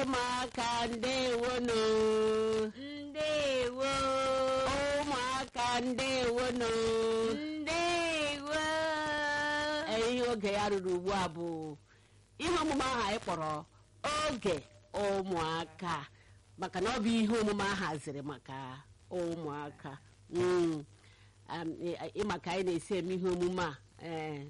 ụmụaka ndewonu ndewo ụmụaka ndewonu ndewo ihe oge ya ruru ugbu a bụ ihe omume ahụ anyị kpọrọ oge ụmụaka maka na ọ bụ ihe omume a haziri maka ụmụaka Mm. Um, ị- ịma ka anyị na-esi eme ihe omume a ee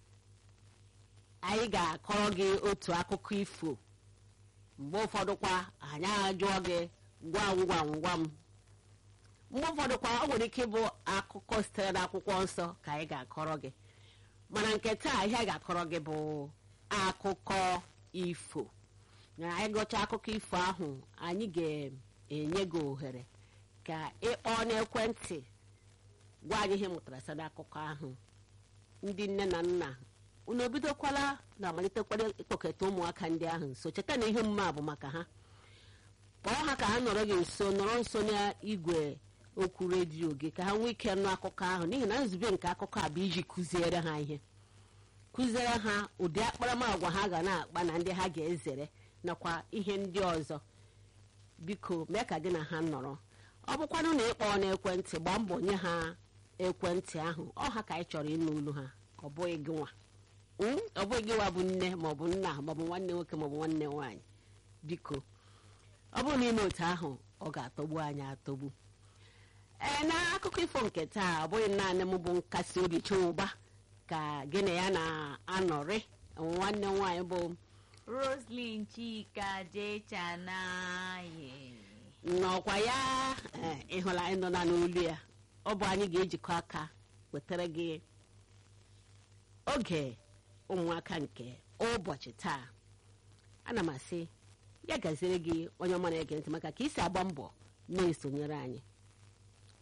anyị ga-akọrọ gị otu akụkọ ifo mgbe ụfọdụ kwa anyị ajụọ gị gwam gwam gwam mgbe ụfọdụ kwa ọ nwere ike ịbụ akụkọ sitere n'akwụkwọ nsọ ka anyị ga-akọrọ gị mana nke taa ihe a ga-akọrọ gị bụ akụkọ ifo na anyị gụchaa akụkọ ifo ahụ anyị ga-enye gị ohere ka ịkpọ n'ekwentị gwa anyị ihe ị mụtara site n'akụkọ ahụ ndị nne na nna unu ebidokwala na amalitekwala ịkpọkọta ụmụaka ndị ahụ nso cheta na ihe omume a bụ maka ha kpọọ ha ka ha nọrọ gị nso nọrọ nso n'igwe okwu redio gị ka ha nwee ike nụ akụkọ ahụ n'ihi na nzube nke akụkọ a bụ iji kụziere ha ihe kụziere ha ụdị akparamagwa ha ga na-akpa na ndị ha ga-ezere nakwa ihe ndị ọzọ biko mee ka gị na ha nọrọ ọ bụkwanụ na ịkpọ n'ekwentị gbaa mbọ nye ha ekwentị ahụ ọ ha ka anyị chọrọ ịnụ olu ha ọ bụghị gị nwa Mm? ọ bụghị gị nwa bụ nne maọbụ nna maọbụ nwanne nwoke maọbụ nwanne nwaanyị biko ọ bụrụ na ime otu ahụ ọ ga-atọgbu anyị atọgbu ee n'akụkọ ifo nke taa ọ bụghị naanị m bụ nkasi obi chụba ka gị na ya na-anọrị nwanne m nwaanyị bụ roslyn chika jechanaye n'ọkwa ya ee, ịhụla anyị nọ na n'olu ya ọ bụ anyị ga-ejikọ aka wetara gị oge ụmụaka nke ụbọchị taa ana m asị ya gaziere gị onye ọma na-ege ntị maka ka isi agba mbọ na-esonyere anyị